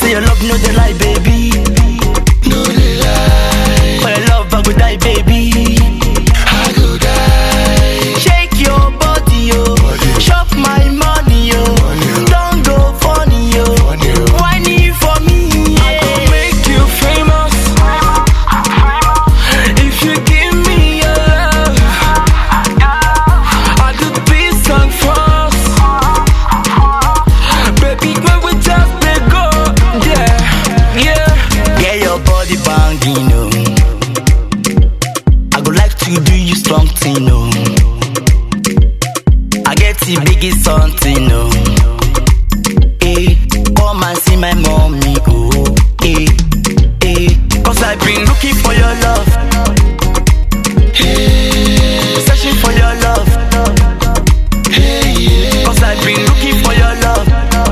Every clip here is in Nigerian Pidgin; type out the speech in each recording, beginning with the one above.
say your love no dey lie, baby. No dey lie, For your love, I go die, baby. I go die. Shake your body, yo. Body. Chop my money, yo. Money, yo. Don't go funny, yo. Funny, yo. Whiny for me, I go yeah. make you famous. If you give me your love, I do this song first. Baby, when we just dey go, yeah, yeah. Get your body banging, no. I go like to do you strong thing, no. I get the biggest something, no. Hey, come and see my mommy, oh. Hey, hey, cause I've been looking for your love. Searching for your love. Cause I've been looking for your love.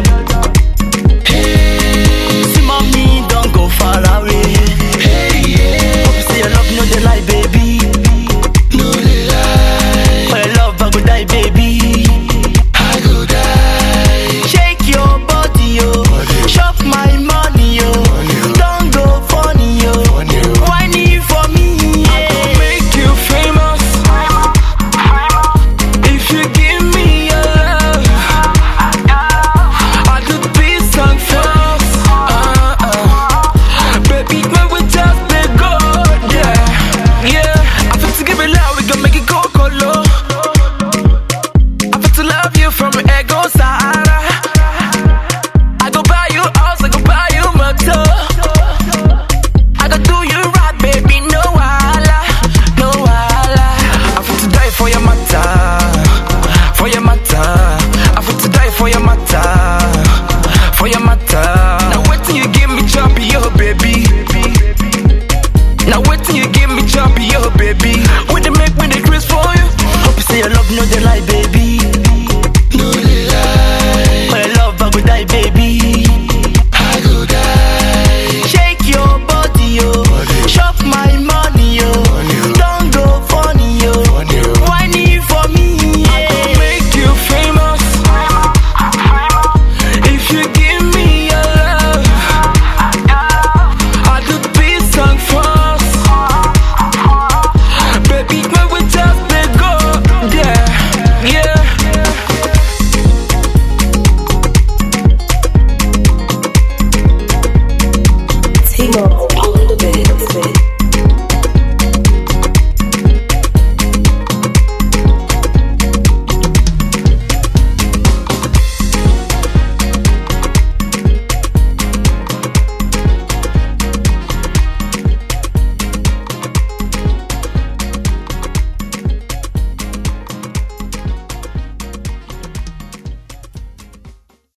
See mommy, don't go far away. Hope you say your love no dey lie, baby. No dey lie, For your love, I go die, baby. I go die. Shake your body, yo. Body. Chop my money, yo. Money, yo. Don't go funny, yo. Funny, yo. Whiny for me, I go yeah. make you famous. If you give me your love, I do this song first. Uh, uh. Baby, when we just dey go, yeah, yeah. I feel to give it loud, we gon' make it go colo. I feel to love you from Ego Sahara. I go buy you house, I go buy you motor. I go do you right, baby, no wahala, no wahala. I fit to die for your matter, for your matter. I fit to die for your matter, for your matter.